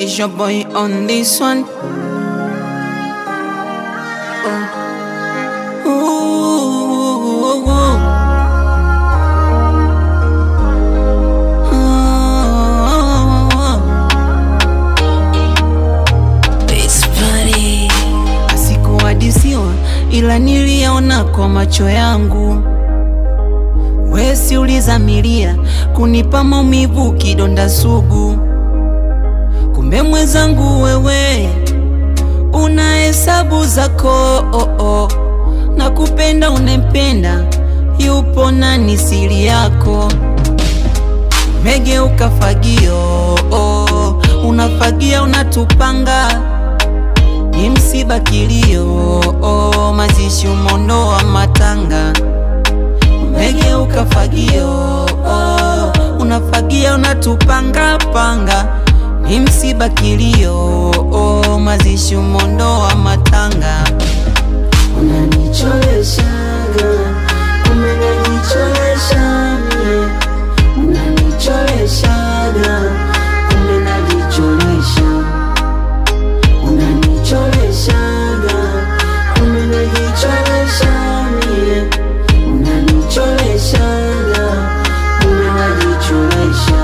It's your boy on this one. Oh. Ooh, ooh, ooh. Asikuhadisiwa ila niliona kwa macho yangu. Wesi ulizamilia kunipa maumivu, kidonda sugu. Kumbe mwenzangu wewe una hesabu zako oh, oh. na kupenda unempenda, yupo nani siri yako? Umegeuka fagio oh, unafagia unatupanga, ni msiba kilio oh, mazishi umondoa matanga. Umegeuka fagio oh, unafagia unatupanga panga, ni msiba kilio oh, mazishi umondoa matanga. Unanicholeshaga, kumbe najicholesha mie. Unanicholeshaga, kumbe najicholesha. Unanicholeshaga, kumbe najicholesha mie. Unanicholeshaga, kumbe najicholesha.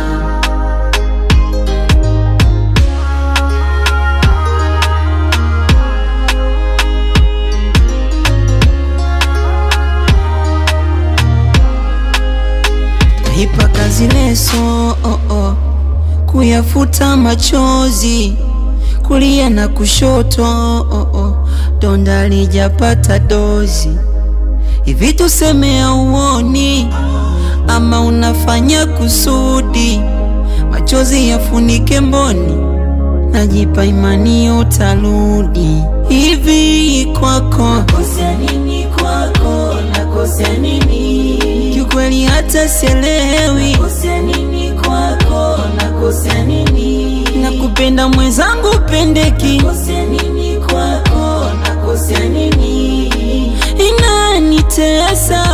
Naipa kazi leso oh, oh. kuyafuta machozi kulia na kushoto oh, oh. donda lijapata dozi hivi tuseme auoni ama unafanya kusudi machozi yafunike mboni najipa imani utarudi hivi kwako Nakosea nini kwako? Nakosea nini? kiukweli hata sielewi Nakosea nini kwako? Nakosea nini? nakupenda mwenzangu pendeki Nakosea nini kwako? Nakosea nini? inanitesa